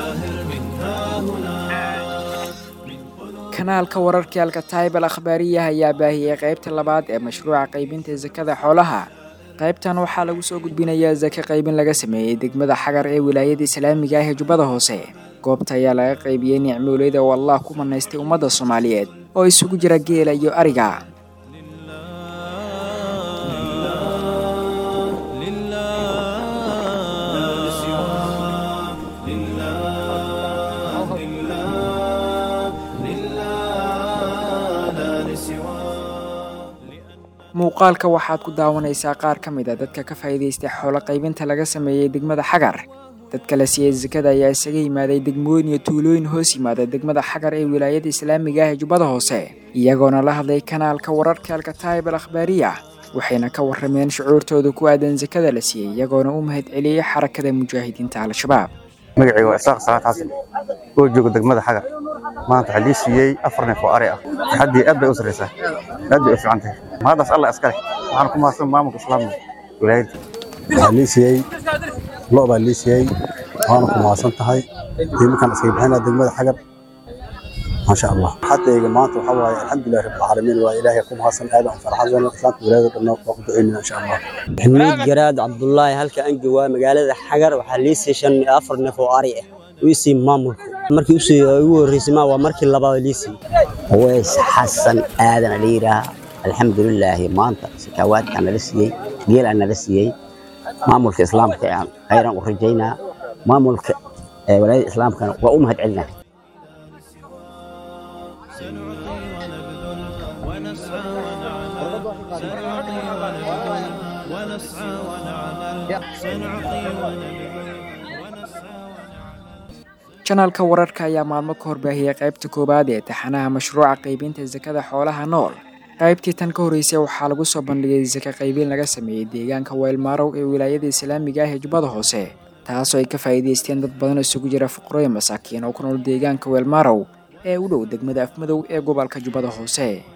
kanaalka wararka alkataib al akhbaariya ayaa baahiyey qaybta labaad ee mashruuca qaybinta sakada xoolaha qaybtan waxaa lagu soo gudbinayaa sake qaybin laga sameeyey degmada xagar ee wilaayada islaamiga ah ee jubbada hoose goobta ayaa laga qaybiyey nicmooleyda oo allah ku manaystay ummadda soomaaliyeed oo isugu jira geela iyo ariga muuqaalka waxaad ku daawanaysaa qaar ka mid a dadka ka faa'iidaystay xoolo qaybinta laga sameeyey degmada xagar dadka la siiyey sakada ayaa isaga yimaaday degmooyin iyo tuulooyin hoos yimaada degmada xagar ee wilaayada islaamiga ah ee jubbada hoose iyagoona la hadlay kanaalka wararka alkataib al akhbaariya waxayna ka warrameen shucuurtooda ku aadan sakada la siiyey iyagoona u mahad celiyey xarakada mujaahidiinta al-shabaab magacayga waa isaaq salaad xasan oo jooga degmada xagar maanta waxaa lii siiyey afar neef oo ari ah haddii aad bay u sarreysaa aad bay u fiican tahay mahaddaas alla iskale waxaan ku mahadsan maamulka islaamka wilaayadda waxaa lii siiyey lo' baa lii siiyey waana ku mahadsan tahay iminkaan iskaga bixinaa degmada xagar maasha allah xatayga maanta waxaa waaye alxamdulilah rabbilcaalamiin waa ilaahay ku mahadsan aadan farxasan islaamka wilaayada dhanna waa ku duceynaa insha allah xamiid garaad cabdullaahi halka aan joogaa magaalada xagar waxaa lii sii shan iyo afar neef oo ari ah wiisii maamulka markii usii ugu horreysay ma waa markii labaad liisii weys xasan aadan la yidhaaha alxamdulilaahi maanta sakawaadkaa nala siiyey geelaa nala siiyey maamulka islaamka aan khayran u rajaynaa maamulka walaayada islaamkana waa u mahad celinaa janaalka wararka ayaa maalmo ka horbaahiyey qaybta koowaad ee taxanaha mashruuca qaybinta sakada xoolaha nool qaybtii tan ka horreysay waxaa lagu soo bandhigay saka qaybin laga sameeyey deegaanka weylmaarow ee wilaayada islaamiga ah ee jubbada hoose taasoo ay ka faa'iidaysteen dad badan isugu jira fuqarooyin masaakiin oo ku nool deegaanka weylmaarow ee u dhow degmada afmadow ee gobolka jubbada hoose